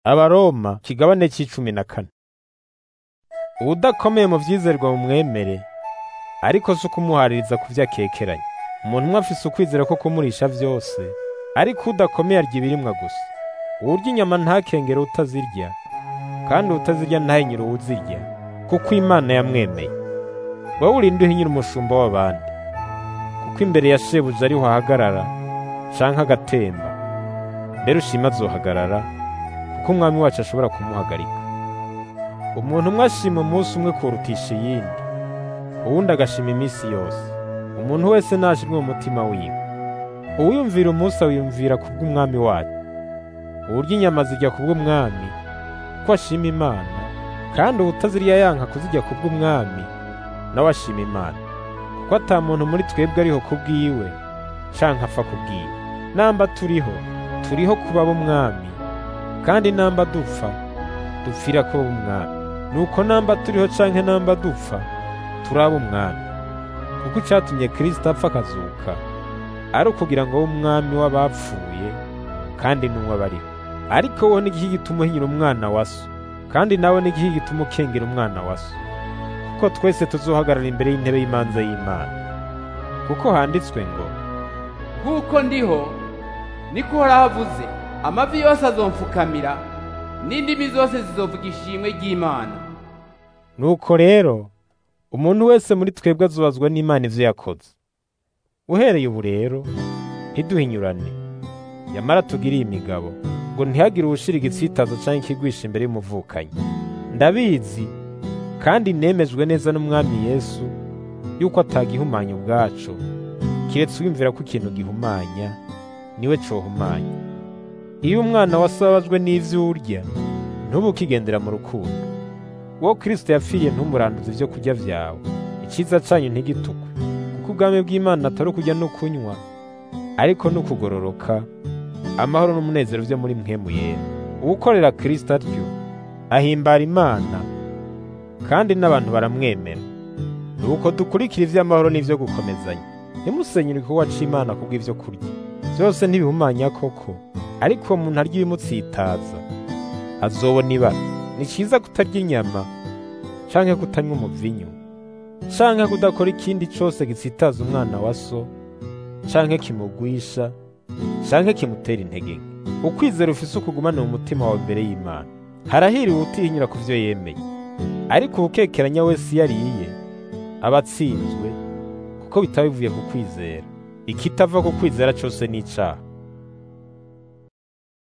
abaroma kigabane c'icumi na kane uwudakomeye mu vyizerwa mu mwemere ariko si ukumuhaririza ku vyo akekeranya umuntu umwe afise ukwizera ko kumurisha vyose ariko udakomeye arya ibirimwa gusa uwurya inyama ntakengere utazirya kandi utazirya ntahinyire uwuzirya kuko imana yamwemeye wowe urinde uhinyira umushumba w'abandi kuko imbere ya shebuja ariho ahagarara canke agatemba mbere ushima azohagarara kuko umwami wacu ashobora kumuhagarika umuntu umwe ashima umunsi umwe kurutisha iyindi uwundi agashima iminsi yose umuntu wese nashimwe mu mutima wiwe uwiyumvira umunsi awiyumvira kubw'umwami wacu uwurya inyama zirya kubw'umwami ko ashima imana kandi uwutazirya yanka kuzirya kubw'umwami nawe ashima imana kuko ata muntu muri twebwe ariho kubwiwe canke apfa kubwiwe namba turiho turiho kuba b'umwami kandi namba dupfa dupfira kuba b'umwami nuko namba turiho canke namba dupfa turaba umwami kuko icatumye kristo apfa akazuka ari ukugira ngo abe umwami w'abapfuye kandi n'umwe abariho ariko wowe n'igihe gituma uhinyira umwana wa so kandi nawe n'igihe gituma ukengera umwana wa so kuko twese tuzohagarara imbere y'intebe y'imanza y'imana kuko handitswe ngo nk'uko ndiho niko uhoraho avuze amavi yose azomfukamira n'indimi zose zizovuga ishimwe ry'imana nuko rero umuntu wese muri twebwe azobazwa n'imana ivyo yakoze uhereye ubu rero ntiduhinyurane yamara tugiriye imigabo ngo ntihagire uwushira igitsitazo canke ikigwisha imbere y'umuvukanyi ndabizi kandi nemejwe neza n'umwami yesu yuko atagihumanya ubwacu kiretse wiyumvira ko ikintu gihumanya niwe cohumanya iyo umwana wasabajwe n'ivyo urya ntubu ukigendera mu rukundo wowe kristo yapfiriye ntumuranduze ivyo kurya vyawe iciza canyu ntigitukwe kuko ubwami bw'imana atari ukurya no kunywa ariko no kugororoka amahoro n'umunezero vyo muri mpwemu yera uwukorera kristo atyo ahimbara imana kandi n'abantu baramwemera nuko dukurikira ivy'amahoro n'ivyo gukomezanya ntimusenyere igikorwa c'imana kubw'ivyo kurya vyose ntibihumanya koko ariko uwo muntu arya ibimutsitaza azobona ibara ni ciza kutarya inyama canke kutanywa umuvinyu canke kudakora ikindi cose gitsitaza umwana wa so canke kimugwisha canke kimutera intege nke ukwizera ufise ukugumana mu mutima wawe imbere y'imana harahiriwe utihinyura ku vyo yemeye ariko ubukekeranya wese iyo ariye aba atsinzwe kuko bitaba bivuye ku kwizera ikitava ku kwizera cose ni icaha